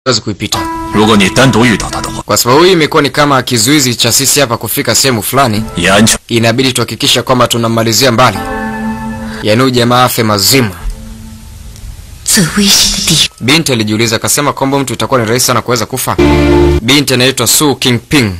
huwezi kuipita, 如果你单独遇到他的话， kwa sababu hii imekuwa ni kama kizuizi cha sisi hapa kufika sehemu fulani. 以安全 Inabidi tuhakikisha kwamba tunamalizia mbali, yaani huyu jamaa afe mazima. 最危险的地方。 Binti alijiuliza akasema kwamba mtu itakuwa ni rahisi sana kuweza kufa. Binti anaitwa Su Kingping.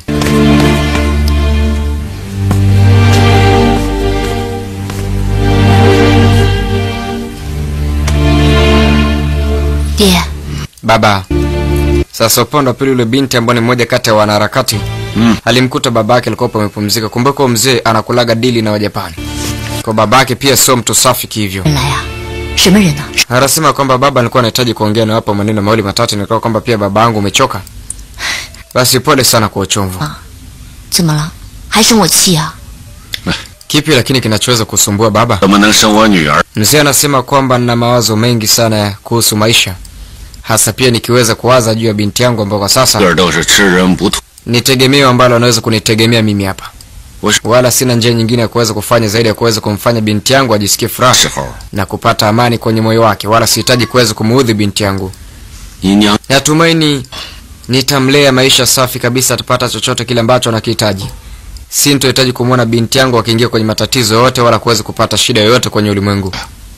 爹， Baba. Sasa upande wa pili, yule binti ambaye ni mmoja kati ya wanaharakati Mm. alimkuta babake alikuwa amepumzika. Kumbuka huyo mzee anakulaga dili na Wajapani, kwa babake pia sio mtu safi kihivyo. 人来啊？什么人呢、 Anasema kwamba baba alikuwa anahitaji kuongea na wapo maneno mawili matatu, nikawa kwamba pia baba yangu umechoka. Basi pole sana kwa uchumvu. 怎么了？还生我气啊？ Kipi lakini kinachoweza kusumbua baba? 怎么能生我女儿？ Mzee anasema kwamba nina mawazo mengi sana kuhusu maisha, hasa pia nikiweza kuwaza juu ya binti yangu ambayo kwa sasa 个儿都是吃人不吐。 ni tegemeo ambalo anaweza kunitegemea mimi hapa, Wash- wala sina njia nyingine ya kuweza kufanya zaidi ya kuweza kumfanya binti yangu ajisikie furaha 时候， na kupata amani kwenye moyo wake, wala sihitaji kuweza kumuudhi binti yangu. 你娘 Natumaini nitamlea maisha safi kabisa, atapata chochote kile ambacho anakihitaji. Sintohitaji kumwona binti yangu akiingia kwenye matatizo yoyote, wala kuweza kupata shida yoyote kwenye ulimwengu.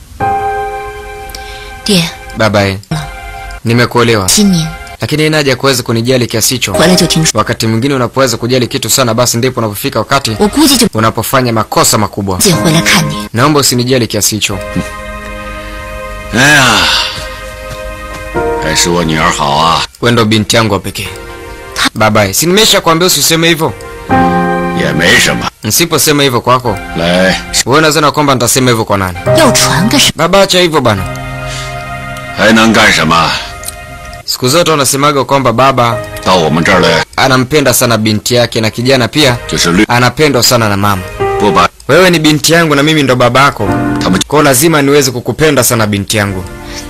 爹， Babaye, nimekuelewa, 今年 lakini ina haja ya kuweza kunijali kiasi hicho. 回来就听说， Wakati mwingine unapoweza kujali kitu sana, basi ndipo unapofika wakati 我估计就 unapofanya makosa makubwa. 姐回来看你。 Naomba usinijali kiasi hicho. 哎呀，还是我女儿好啊！ Wewe ndo binti yangu wa pekee. Babaye, si nimesha kuambia usiseme hivyo? 也没什么。 Nsiposema hivyo kwako, 来， wewe unadhani kwamba nitasema hivyo kwa nani? 要传个什么？ Baba, acha hivyo bana. 还能干什么？ Siku zote wanasemaga kwamba baba 到我们这儿来 anampenda sana binti yake na kijana pia 就是绿， anapendwa sana na mama. 不把 Wewe ni binti yangu na mimi ndo baba yako, 他们 kwa hiyo lazima niweze kukupenda sana binti yangu.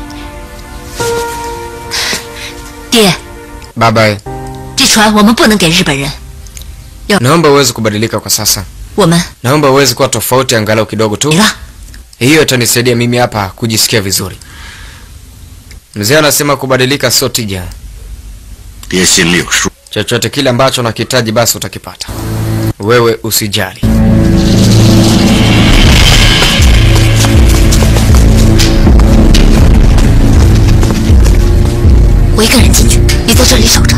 爹， Baba, 这船我们不能给日本人， naomba uweze kubadilika kwa sasa. 我们 Naomba uweze kuwa tofauti angalau kidogo tu. 没了。 Hiyo itanisaidia mimi hapa kujisikia vizuri. Mzee anasema kubadilika sio tija. 爹心里有数。 Chochote kile ambacho unakihitaji basi utakipata. Wewe usijali. 我一个人进去，你在这里守着。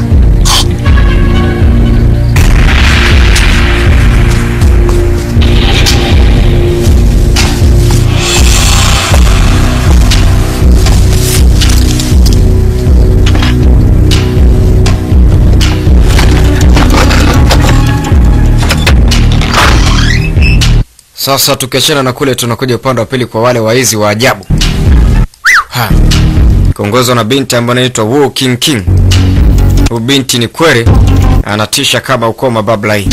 Sasa tukiachana na kule, tunakuja upande wa pili kwa wale waizi wa ajabu ha. Kiongozwa na binti ambaye anaitwa Wu King King. Huyu binti ni kweli anatisha kama ukoma bablai.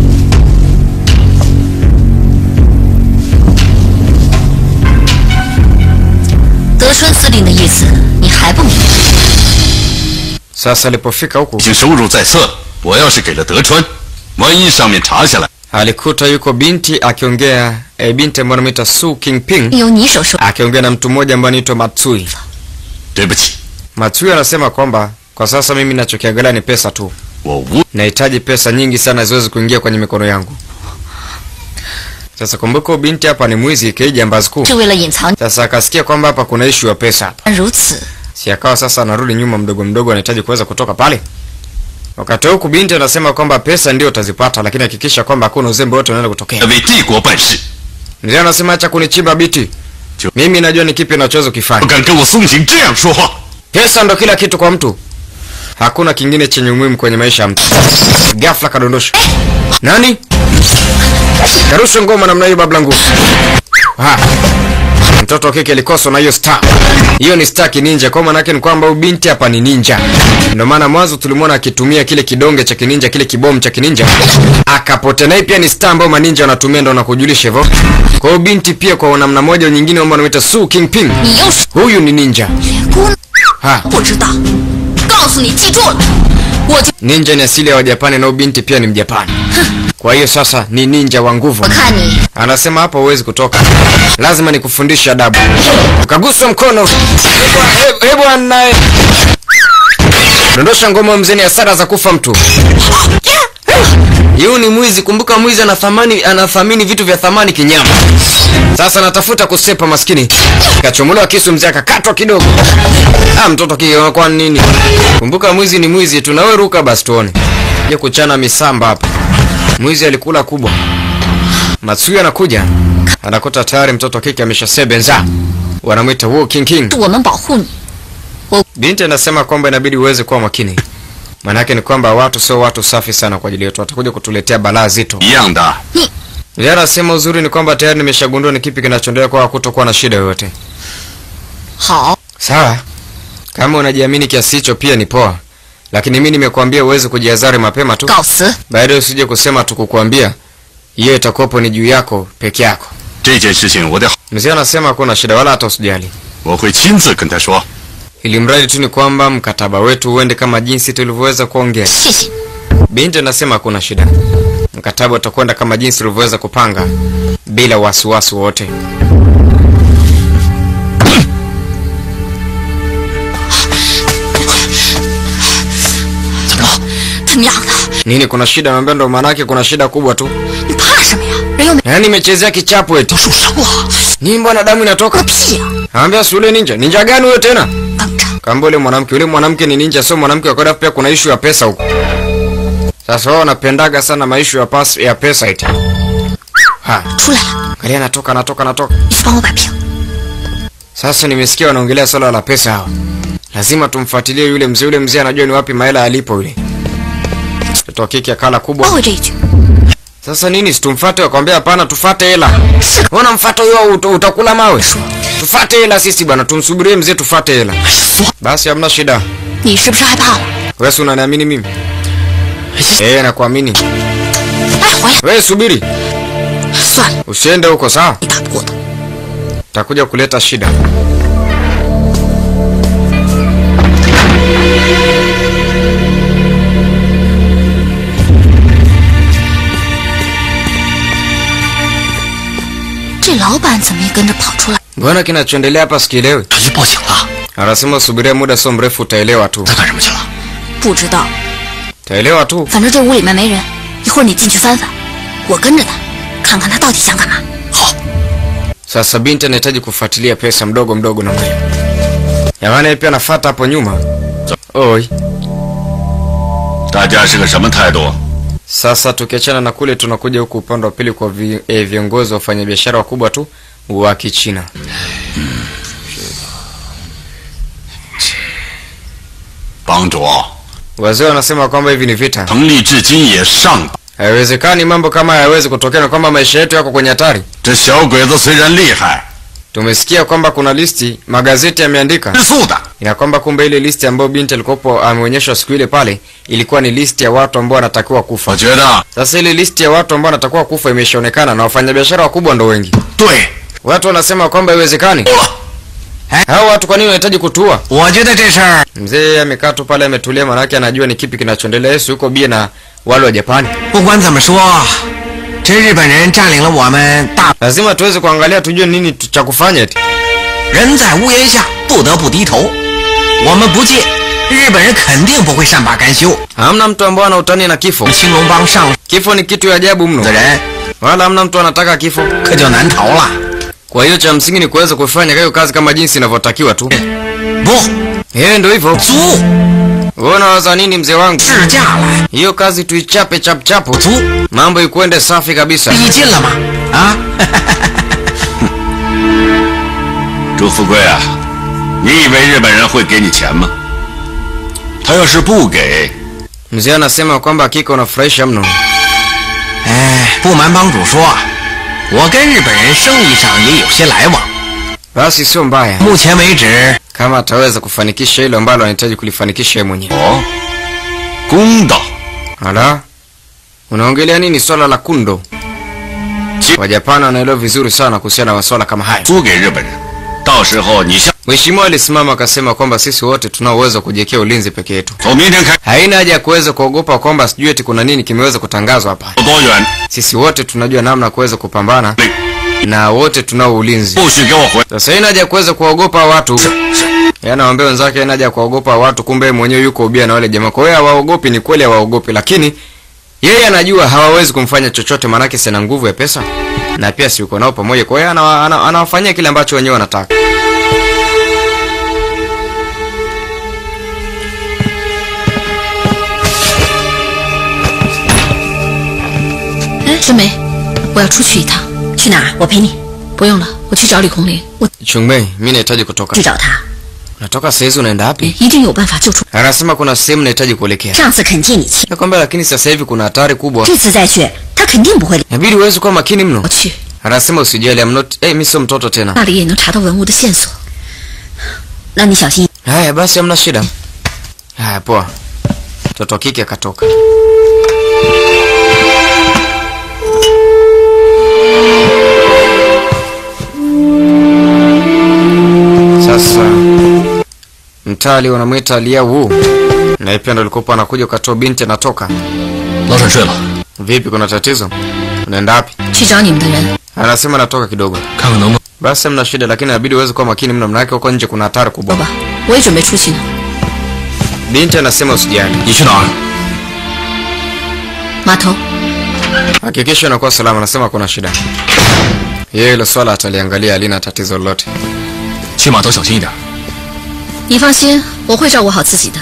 德川司令的意思你还不明白？ Sasa alipofika huku 已经收入在册了。我要是给了德川，万一上面查下来， alikuta yuko binti akiongea e, binti ambaye anaitwa Su Kingping 由你手收。 akiongea na mtu mmoja ambaye anaitwa Matsui. 对不起， Matsui anasema kwamba kwa sasa mimi nachokiangalia ni pesa tu, 我无 nahitaji pesa nyingi sana ziweze kuingia kwenye mikono yangu. Sasa kumbuka, huyu binti hapa ni mwizi kijambazi kuu. 是为了隐藏。 Sasa akasikia kwamba hapa kuna ishu ya pesa hapa, 如此， si akawa sasa anarudi nyuma mdogo mdogo, anahitaji kuweza kutoka pale. Wakati huku binti anasema kwamba pesa ndio utazipata, lakini hakikisha kwamba hakuna uzembe wote unaenda kutokea. 为帝国办事， Mzee anasema acha kunichimba biti, Jo- mimi najua ni kipi nachoweza 不 kufanya. 敢跟我松井这样说话。 Pesa ndo kila kitu kwa mtu, hakuna kingine chenye umuhimu kwenye maisha ya mtu. Ghafla kadondosha nani karusha ngoma namna hiyo, bablangu. Ha. Mtoto wa kike alikoswa na hiyo star. Hiyo ni star kininja, kwa maana yake ni kwamba huyu binti hapa ni ninja. Ndio maana mwanzo tulimwona akitumia kile kidonge cha kininja, kile kibomu cha kininja, akapotea. Na hii pia ni star ambayo maninja wanatumia, ndio nakujulisha hivyo. Kwa hiyo binti pia kwa namna moja au nyingine, ambao wanaita Su Kingping, 你又是 huyu ni ninja. 姑 Ha. 不知道，告诉你，记住了，我就 Ninja ni asili ya Wajapani na huyu binti pia ni Mjapani. Kwa hiyo sasa ni ninja wa nguvu. 我看你 Anasema hapa huwezi kutoka, lazima nikufundishe adabu. Ukaguswa mkono, Eh, eh bwana, eh. Dondosha ngoma mzee, ni hasara za kufa mtu. Yu ni mwizi. Kumbuka mwizi anathamani, anathamini vitu vya thamani kinyama. Sasa natafuta kusepa, maskini kachomolewa kisu, mzee akakatwa kidogo. Ah, mtoto kio kwa nini? Kumbuka mwizi ni mwizi, tunawe ruka basi tuone. Je, kuchana misamba hapa. Mwizi alikula kubwa. Matsuya anakuja, anakuta tayari mtoto kike ameshasebenza. Wanamwita Wu King King. 是我们保护你。 Binti anasema kwamba inabidi uweze kuwa makini. Maanake ni kwamba watu sio watu safi sana kwa ajili yetu, watakuja kutuletea balaa zito. 一样的。 Yeye anasema uzuri ni kwamba tayari nimeshagundua ni kipi kinachoendelea kwa kutokuwa na shida yoyote. 好， Sawa, kama unajiamini kiasi hicho pia ni poa, lakini mimi nimekuambia uweze kujihadhari mapema tu, 告辞。 baadaye usije kusema tukukuambia. Hiyo itakuwapo ni juu yako peke yako. 这件事情我得， Mzee anasema hakuna shida, wala hata usijali, 我会亲自跟他说。 ili mradi tu ni kwamba mkataba wetu uende kama jinsi tulivyoweza kuongea. 谢谢。 Binti anasema hakuna shida, mkataba utakwenda kama jinsi tulivyoweza kupanga bila wasiwasi wote. 怎么了？怎么样的？ Nini, kuna shida? Naambia ndo maanake kuna shida kubwa tu. 你怕什么呀？人又没 Yaani nimechezea kichapo eti 受伤了， nini, mbona damu 个 inatoka? 屁呀！ Naambia si ule ninja. Ninja gani huyo tena? 等着， Kamba ule mwanamke, ule mwanamke ni ninja, sio mwanamke wa kawaida. Pia kuna ishu ya pesa huko. Sasa wao wanapendaga sana maishu ya, pas, ya pesa eti. Ha, 出来了， angalia anatoka anatoka anatoka. 你去帮我摆平。 Sasa nimesikia wanaongelea swala la pesa hawa. Lazima tumfuatilie yule mzee. Yule mzee anajua ni wapi mahela alipo yule. Mtoto wa kike akala 包 kubwa. 回这一句， Sasa nini situmfuate? Wakwambia hapana, tufate hela. Ona mfato huyo ut utakula mawe. Tufate hela sisi bwana, tumsubirie mzee tufate hela. 哎呀，死！ Basi hamna shida. 你是不是害怕了？ Wewe si unaniamini mimi? Eh, nakuamini. 哎，回来， Wewe subiri. 算了， Usiende huko sawa? 你打不过他。 Takuja kuleta shida. “这老板怎么也跟着跑出来？ Mbona kinachoendelea hapa sikielewi? 他去报警了， Anasema usubirie muda sio mrefu utaelewa tu. 他干什么去了？ 不知道， Utaelewa tu. 反正这屋里面没人。一会儿你进去翻翻，我跟着他，看看他到底想干嘛。 好， Sasa binti anahitaji kufuatilia pesa mdogo mdogo namna hiyo. Jamani yeye pia anafuata hapo nyuma. Oi. 大家是个什么态度？ Sasa tukiachana na kule tunakuja huku upande wa pili kwa vi, eh, viongozi wa wafanyabiashara wakubwa tu wa Kichina. 帮主， Wazee wanasema kwamba hivi ni vita. 成立至今也上， Haiwezekani mambo kama hayawezi kutokea na kwamba maisha yetu yako kwenye hatari. 这小鬼子虽然厉害， Tumesikia kwamba kuna listi magazeti yameandika 吃素的， ina kwamba kumbe ile listi ambayo binti alikopo ameonyeshwa siku ile pale ilikuwa ni listi ya watu ambao wanatakiwa kufa. 我觉得 Sasa ile listi ya watu ambao wanatakiwa kufa imeshaonekana na wafanyabiashara wakubwa ndo wengi. 对。 Watu wanasema kwamba haiwezekani. Hao watu kwa nini wanahitaji kutua? 我觉得这事儿 Mzee amekaa tu pale ametulia, manake anajua ni kipi kinachoendelea. Yesu yuko bie na wale wa Japani. 不管怎么说，这日本人占领了我们大 Lazima tuweze kuangalia tujue nini tu- cha kufanya eti. 人在屋檐下，不得不低头。我们不借，日本人肯定不会善罢甘休。 Hamna mtu ambaye anautania na kifo. 青龙帮上 Kifo ni kitu ya ajabu mno, 的人 wala hamna mtu anataka kifo. 可就难逃了。 Kwa hiyo cha msingi ni kuweza kufanya hiyo kazi kama jinsi inavyotakiwa tu. 不， Eh, ndio hivyo. 租 Wewe unawaza nini mzee wangu? 自驾来， Hiyo kazi tuichape chap chapu, 租 mambo ikuende safi kabisa. 逼近了吗？啊， 朱富贵啊，你以为日本人会给你钱吗？他要是不给， Mzee anasema kwamba hakika unafurahisha mno. 哎，不瞒帮主说，我跟日本人生意上也有些来往。 Basi sio mbaya 目前为止， kama ataweza kufanikisha hilo ambalo anahitaji kulifanikisha yeye mwenyewe. 哦，公道， Ala, unaongelea nini swala la kundo? Wajapani wanaelewa vizuri sana kuhusiana na masuala kama haya. 租给日本人，到时候你像 Mheshimiwa alisimama akasema kwamba sisi wote tunao uwezo wa kujiwekea ulinzi peke yetu. 从明天开 Haina haja ya kuweza kuogopa kwamba sijui eti kuna nini kimeweza kutangazwa hapa. 有多远， Sisi wote tunajua namna ya kuweza kupambana na wote tunao ulinzi. 不许给我回。 Sasa haina haja ya kuweza kuwaogopa watu. Yeye anawaambia wenzake yeye anaja kuogopa watu, kumbe yeye mwenyewe yuko ubia na wale jamaa. Kwa hiyo hawaogopi, ni kweli hawaogopi, lakini yeye anajua hawawezi kumfanya chochote, maanake sina nguvu ya pesa na pia si uko nao pamoja. Kwa hiyo anawa- ana- anawafanyia kile ambacho wenyewe wanataka. 哎，春梅，我要出去一趟。 去哪儿？我陪你。 不用了，我去找李红林，我 Chungmei, mimi nahitaji kutoka. 去找他。 Natoka saa hizi unaenda wapi? 一定有办法救出。 Anasema kuna sehemu nahitaji kuelekea. 上次肯借你钱， Nakwambia lakini sasa hivi kuna hatari kubwa. 这次再去，他肯定不会。 Inabidi uweze kuwa makini mno. 我去， Anasema usijali, I'm not, eh, mimi sio mtoto tena. 那里也能查到文物的线索。 那你小心。 Haya basi, hamna shida. Haya poa. Mtoto wa kike akatoka. Sasa mtali wanamwita Lia Wu, na pia ndo alikuwa anakuja ukatoa binti anatoka. 老沈睡了， Vipi, kuna tatizo? Unaenda wapi? 去找你们的人， Anasema natoka kidogo. 看看能不能 Basi hamna shida, lakini inabidi uweze kuwa makini mno, manake huko nje kuna hatari 走 kubwa. 吧，我也准备出去呢。 Binti anasema usijali, 你去哪儿？ 码头， hakikisha unakuwa salama. Anasema kuna shida, yeye hilo swala ataliangalia, halina tatizo lolote. 去码头小心一点。 你放心，我会照顾好自己的。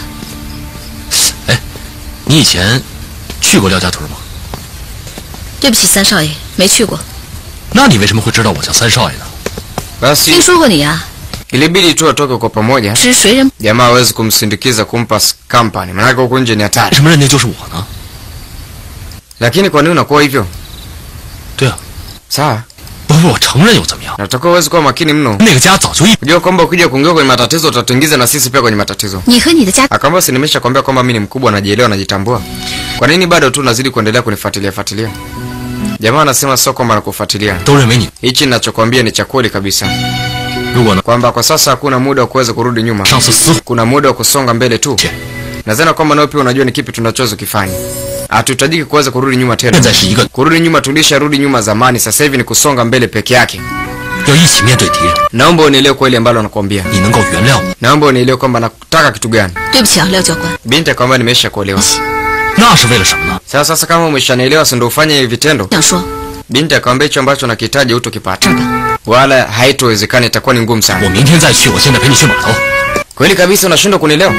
你以前去过廖家屯吗？ 对不起，三少爷，没去过。 那你为什么会知道我叫三少爷呢？ Basi 听说过你啊， ilibidi tu watoke kwa pamoja, 只是谁人 jamaa hawezi kumsindikiza kumpa s- company, manake huku nje ni 为 hatari. 什么认定就是我呢？ Lakini kwa nini unakuwa hivyo? 对啊， Sawa, 不不，我承认又怎么样？ natakiwa uweze kuwa makini mno, 那个家早就一 kujua kwamba ukija kuingia kwenye matatizo utatuingiza na sisi pia kwenye matatizo. 你和你的家 Akaambia si nimesha kwambia kwamba mimi ni mkubwa, najielewa, najitambua. Kwa nini bado tu unazidi kuendelea kunifuatilia fuatilia? Jamaa anasema sio kwamba nakufuatilia, 都认为你。 hichi ninachokwambia ni cha kweli kabisa, 如果呢， kwamba kwa sasa hakuna muda wa kuweza kurudi nyuma, 上次私 kuna muda wa kusonga mbele tu. 切， Nadhani kwamba nawe pia unajua ni kipi tunachoweza kufanya. Hatuhitajiki kuweza kurudi nyuma tena. 现在是一个 Kurudi nyuma tulisharudi nyuma zamani, sasa hivi ni kusonga mbele peke yake. 要一起面对敌人， Naomba unielewe kweli ambalo nakwambia. 你能够原谅我， Naomba unielewe kwamba nataka kitu gani. 对不起啊，廖教官， Binti akamwambia nimesha kuelewa. 那是为了什么呢？ Sasa sasa kama umeshanielewa, si ndio ufanye hivi vitendo? 想说 Binti akamwambia hicho ambacho nakihitaji hutokipata, 这儿吧， wala haitowezekana, itakuwa ni ngumu 我 sana. 明天再去，我现在陪你去码头。 Kweli kabisa, unashindwa kunielewa?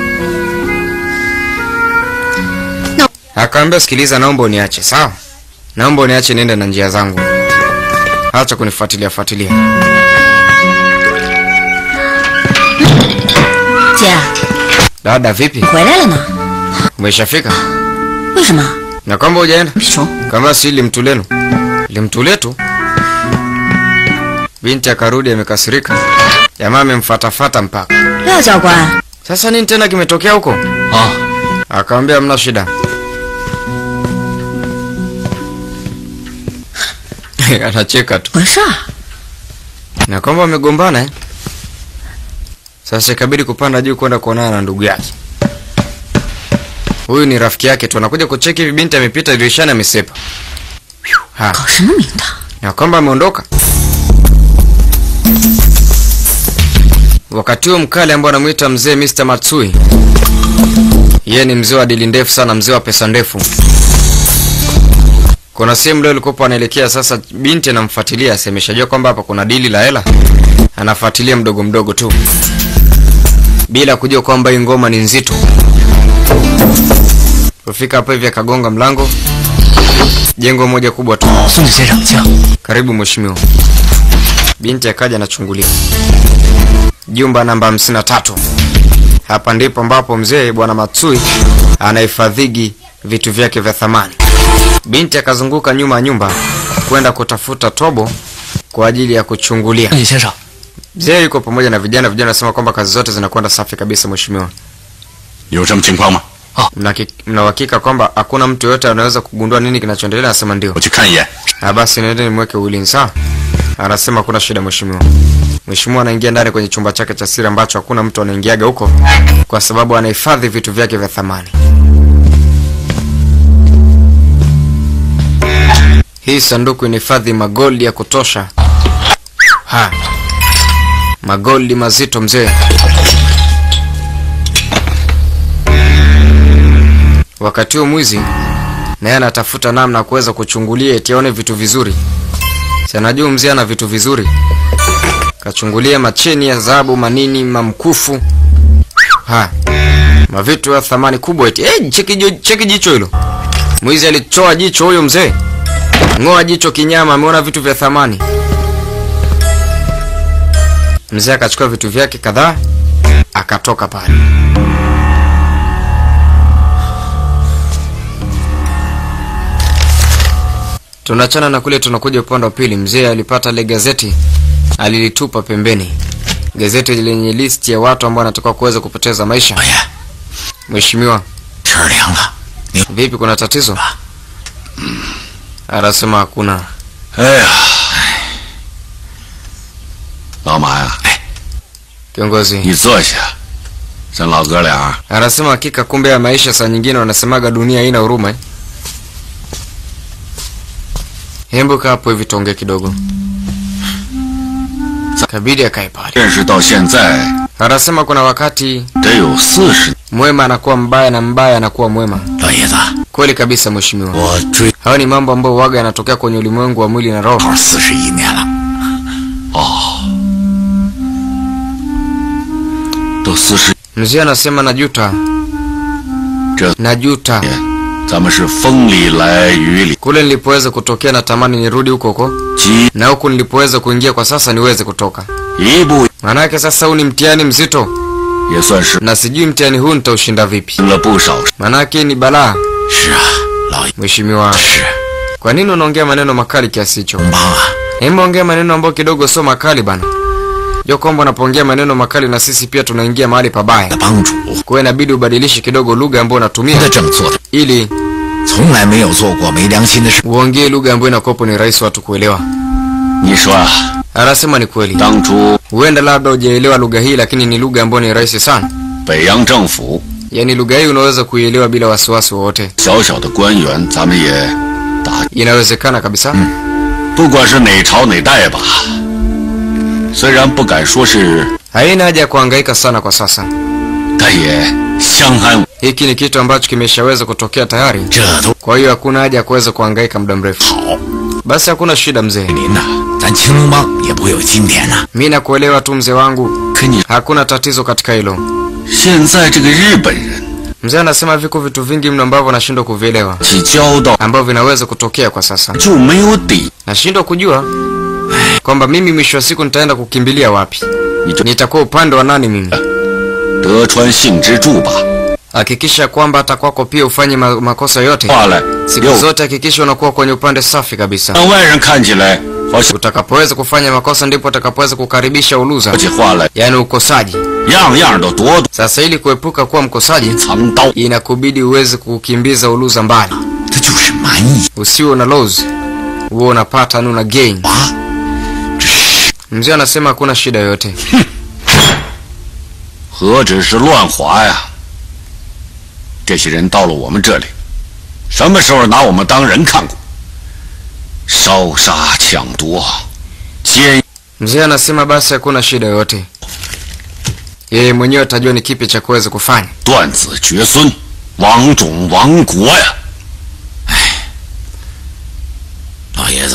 No. Akamwambia sikiliza, naomba uniache, sawa? Naomba uniache niende na njia zangu, acha kunifuatilia fuatilia. 姐， Dada vipi, 你回来了呢？ umeshafika? 为什么？ Na kwamba hujaenda? 熊， Kama si limtulenu limtuletu. Binti akarudi amekasirika, jamaa amemfatafata mpaka. 廖教官， Sasa nini tena kimetokea huko? 啊， Akamwambia hamna shida. Anacheka tu 回事儿？ na kwamba wamegombana eh? Sasa ikabidi kupanda juu kwenda kuonana na ndugu yake. Huyu ni rafiki yake tu, anakuja kucheki hivi, binti amepita dirishani amesepa. Ha, 搞什么名堂？ na kwamba ameondoka. Wakati huo mkale ambao anamuita mzee Mr. Matsui, yeye ni mzee wa dili ndefu sana, mzee wa pesa ndefu. Kuna sehemu leo alikuwa anaelekea sasa, binti anamfuatilia, asemeshajua kwamba hapa kuna dili la hela, anafuatilia mdogo mdogo tu bila kujua kwamba hii ngoma ni nzito. Kufika hapo hivi akagonga mlango, jengo moja kubwa tu. 孙子先生，请。 Karibu mheshimiwa. Binti akaja anachungulia jumba namba 53. Hapa ndipo ambapo mzee bwana Matsui anahifadhigi vitu vyake vya thamani. Binti akazunguka nyuma ya nyumba kwenda kutafuta tobo kwa ajili ya kuchungulia. 孙子先生， Mzee yuko pamoja na vijana, vijana wanasema kwamba kazi zote zinakwenda safi kabisa mheshimiwa. 有什么情况吗？ Mna ki- mna uhakika kwamba hakuna mtu yoyote anaweza kugundua nini kinachoendelea? Anasema ndio. 我去看一眼。 Ah, basi nende nimweke ulinzi sawa. Anasema kuna shida mheshimiwa. Mheshimiwa anaingia ndani kwenye chumba chake cha siri ambacho hakuna mtu anaingiaga huko kwa sababu anahifadhi vitu vyake vya thamani. Hii sanduku inahifadhi magoldi ya kutosha. Ha. Magoldi mazito mzee. Wakati huo mwizi naye anatafuta namna ya kuweza kuchungulia eti aone vitu vizuri. Si anajua mzee ana vitu vizuri, kachungulia macheni ya dhahabu, manini, mamkufu, ha mavitu ya thamani kubwa eti. Eh, cheki, jo- cheki jicho hilo. Mwizi alichoa jicho huyo mzee, ng'oa jicho kinyama, ameona vitu vya thamani. Mzee akachukua vitu vyake kadhaa akatoka pale. Tunachana na kule, tunakuja upande wa pili. Mzee alipata ile gazeti, alilitupa pembeni, gazeti lenye listi ya watu ambao wanatakiwa kuweza kupoteza maisha. 老爷， Mheshimiwa, 天儿凉了，你 vipi, kuna tatizo? Anasema hakuna. 哎呀，老马呀， Kiongozi 你坐下，咱老哥俩 anasema hakika, kumbe ya maisha saa nyingine wanasemaga dunia haina huruma. eh. Hembu kaa hapo hivi tuongee kidogo. Kabidi akae pale. 认识到现在 Anasema kuna wakati 得有四十。 mwema anakuwa mbaya na mbaya anakuwa mwema. 老爷子， Kweli kabisa mheshimiwa. 我追 Hayo ni mambo ambayo waga yanatokea kwenye ulimwengu wa mwili na roho. 号四十一年了， 都四十 Mzee anasema najuta, 这 najuta 年，咱们是风里来雨里， kule nilipoweza kutokea, natamani nirudi huko huko, 几 na huku nilipoweza kuingia kwa sasa niweze kutoka. 一步 Maanake sasa huu ni mtihani mzito, 也算是 na sijui mtihani huu nitaushinda vipi. 听了不少。 Maanake ni balaa. 是啊，老爷 Mheshimiwa, 是 kwa nini unaongea maneno makali kiasi hicho? 帮啊， Hebu ongea maneno ambayo kidogo sio makali bana. Jo kwamba unapoongea maneno makali na sisi pia tunaingia mahali pabaya. 的帮主， Kwa hiyo inabidi ubadilishe kidogo lugha ambayo unatumia 他这么做的， ili 从来没有做过没良心的事。 uongee lugha ambayo inakuwapo ni rahisi watu kuelewa. 你说啊， Anasema ni kweli, 当初 huenda labda hujaelewa lugha hii, lakini ni lugha ambayo ni rahisi sana. 北洋政府 Yaani lugha hii unaweza kuielewa bila wasiwasi wowote, 小小的官员，咱们也打， inawezekana kabisa. 不管是哪朝哪代吧。虽然不敢说是， Haina haja ya kuhangaika sana kwa sasa. 但也相安。 Hiki ni kitu ambacho kimeshaweza kutokea tayari, 这都 kwa hiyo hakuna haja ya kuweza kuhangaika muda mrefu. 好， Basi hakuna shida mzee, 您呐，咱青龙帮也不会有今天呐。 mi nakuelewa tu mzee wangu, 可你 hakuna tatizo katika hilo. 现在这个日本人 Mzee anasema viko vitu vingi mno ambavyo nashindwa kuvielewa, 起交道 ambavyo vinaweza kutokea kwa sasa. 就没有底， Nashindwa kujua kwamba mimi mwisho wa siku nitaenda kukimbilia wapi, 你就 nitakuwa upande wa nani mimi. 得川幸之助吧。 Hakikisha kwamba hata kwako pia ufanye ma makosa yote, 话来 siku 又 zote hakikisha unakuwa kwenye upande safi kabisa. 让外人看起来好像 Utakapoweza kufanya makosa ndipo utakapoweza kukaribisha uluza, 说起话来 yaani ukosaji. 样样都躲躲 Sasa ili kuepuka kuwa mkosaji, 藏刀， inakubidi uweze kukimbiza uluza mbali, 他就是蛮夷 usiwe una lose, uwe unapata na una gain. 啊！这是 Mzee anasema hakuna shida yoyote. 何止是乱划呀！这些人到了我们这里，什么时候拿我们当人看过？烧杀抢夺，奸 Mzee anasema basi hakuna shida yoyote, yeye mwenyewe atajua ni kipi cha kuweza kufanya. 断子绝孙，亡种亡国呀！ 老爷子，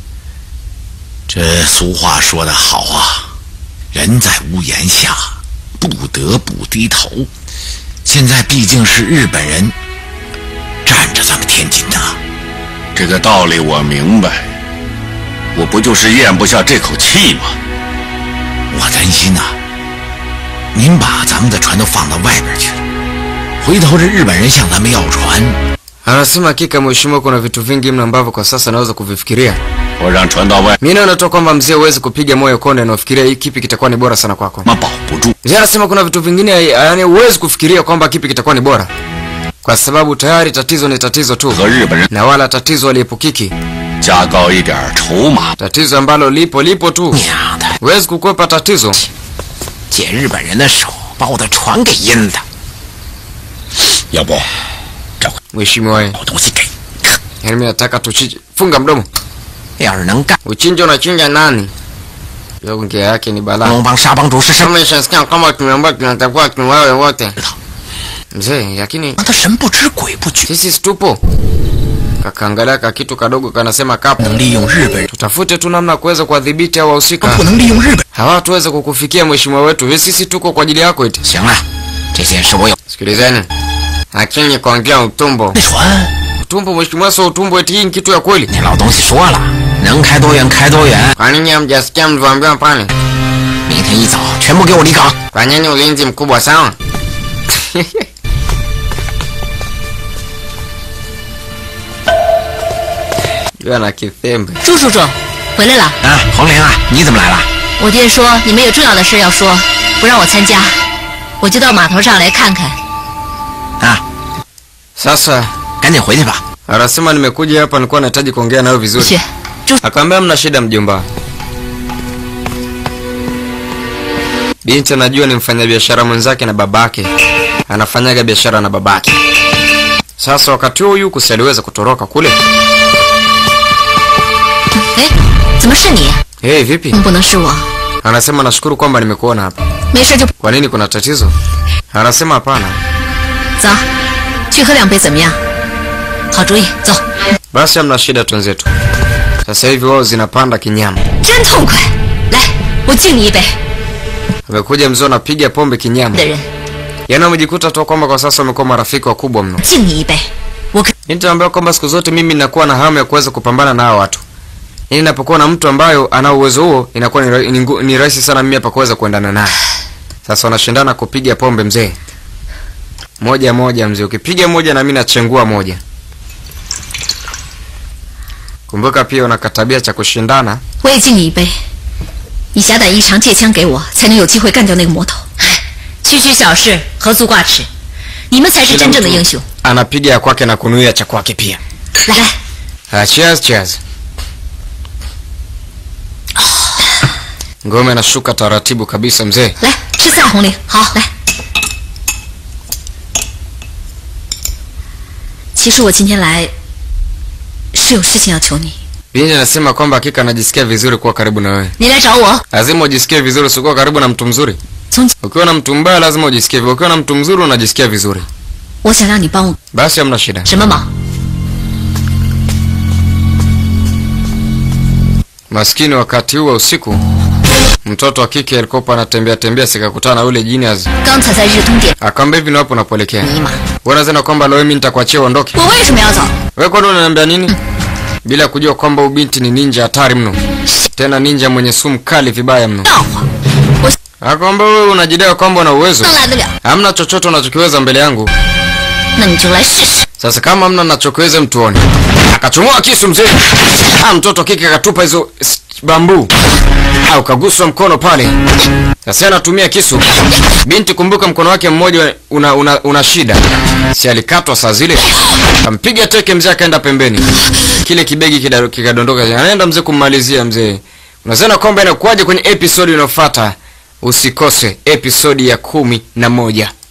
这俗话说得好啊，人在屋檐下，不得不低头。现在毕竟是日本人占着咱们天津呐、 这个道理我明白，我不就是咽不下这口气吗？ 我担心呐、您把咱们的船都放到外边去了，回头这日本人向咱们要船， Anasema hakika mheshimiwa, kuna vitu vingi mno ambavyo kwa sasa naweza kuvifikiria. 我让船到外， Mimi naona tu kwamba mzee huwezi kupiga moyo konde na ufikiria hii kipi kitakuwa ni bora sana kwako. 他妈保不住。 Mzee anasema kuna vitu vingine yani huwezi kufikiria kwamba kipi kitakuwa ni bora, kwa sababu tayari tatizo ni tatizo tu, 和日本人 na wala tatizo haliepukiki. 加高一点筹码， Tatizo ambalo lipo lipo tu, 娘的， huwezi kukwepa tatizo. 借日本人的手把我的船给阴的。要不，这回 Mheshimiwa, 找东西给， yani mimi nataka tuchinje. Funga mdomo. 要是能干， Uchinje unachinja nani? Hiyo ongea yake ni balaa. 龙帮沙帮主是什么？ Kama ishasikia kama tumeambiwa tunatakuwa tuwawe wote. Mzee, lakini 让他神不知鬼不觉， sisi situpo. Kakaangalia ka kitu kadogo kanasema kapo. 能利用日本人， Tutafute tu namna ya kuweza kuwadhibiti hao wahusika. 不能利用日本。 Hawatuweza kukufikia mheshimiwa wetu. Hivi sisi tuko kwa ajili yako eti. 行了，这件事我有 Sikilizeni. Lakini kuongea utumbo. 那船， Utumbo mheshimiwa, sio utumbo eti hii ni kitu ya kweli. 那老东西说了，能开多远开多远。 Kwa nini hamjasikia mlivyoambiwa pale? 明天一早全部给我离港。 Fanyeni ulinzi mkubwa sawa? Yule ana kithembe. 朱叔叔，回来了。 啊，红玲啊，你怎么来了？ 我爹说你们有重要的事要说，不让我参加，我就到码头上来看看。 啊， Sasa 赶紧回去吧。 anasema nimekuja hapa nilikuwa nahitaji kuongea nawe vizuri. 去，朱 Akamwambia mna shida mjomba. Binti anajua ni mfanyabiashara mwenzake na babake. Anafanyaga biashara na babake. Sasa wakati huo Yuko si aliweza kutoroka kule. 哎，怎么是你？ Hey, vipi? 嗯，不能是我， Anasema nashukuru kwamba nimekuona hapa. 没事就 Kwa nini kuna tatizo? Anasema hapana. 走，去喝两杯怎么样？好主意，走， Basi hamna shida twenzetu. Sasa hivi wao zinapanda kinyama. 真痛快！来，我敬你一杯 Amekuja mzee anapiga pombe kinyama. 的人， Yaani wamejikuta tu kwamba kwa sasa wamekuwa marafiki wakubwa mno. 敬你一杯。我可 Nitaambia kwamba siku zote mimi ninakuwa na hamu ya kuweza kupambana na hao watu. Yaani ninapokuwa na mtu ambayo ana uwezo huo inakuwa ni, ra- ni, ngu- ni rahisi sana mimi hapa kuweza kuendana naye. Sasa wanashindana kupiga pombe mzee. Moja moja mzee, ukipiga moja na mimi nachengua moja. Kumbuka pia una katabia cha kushindana. 我也敬你一杯。你侠胆异常，借枪给我，才能有机会干掉那个魔头。区区小事，何足挂齿？你们才是 Kila 真正的 mtu 英雄。 Anapiga ya kwake na kunuia cha kwake pia. 来来， Ah, cheers, cheers. Ngome anashuka taratibu kabisa mzee. 来吃菜，红玲。好，来。其实我今天来是有事情要求你。 Binti anasema kwamba hakika anajisikia vizuri kuwa karibu na wewe. 你来找我， Lazima ujisikie vizuri usikuwa karibu na mtu mzuri. 从 Ukiwa na mtu mbaya lazima ujisikie vizuri. Ukiwa na mtu mzuri unajisikia vizuri. 我想让你帮我 Basi hamna shida. 什么忙？ Maskini wakati huu wa usiku mtoto wa kike alikuwa anatembea tembea sikakutana na yule genius. 刚才在日通点， Akamwambia hivi ni wapi unapoelekea? 尼玛， Wewe unasema kwamba leo mimi nitakuachia uondoke. 我为什么要走？ Wewe kwani unaniambia nini? Bila kujua kwamba ubinti ni ninja hatari mno. Tena ninja mwenye sumu kali vibaya mno. 笑话，我 Akwamba wewe unajidai kwamba una uwezo. 能来得了， Hamna chochote unachokiweza mbele yangu. 那你就来试试。 Sasa kama hamna nachokiweza mtuone. Akachomoa kisu mzee. Ah, mtoto kike akatupa hizo s- bambu. Ah, ukaguswa mkono pale. Sasa anatumia kisu. Binti kumbuka mkono wake mmoja una, una, una shida. Si alikatwa saa zile. Kampiga teke mzee akaenda pembeni. Kile kibegi kida- kikadondoka. Anaenda mzee kummalizia mzee. Unasema kwamba inakuwaje kwenye episodi inayofuata? Usikose episodi ya kumi na moja.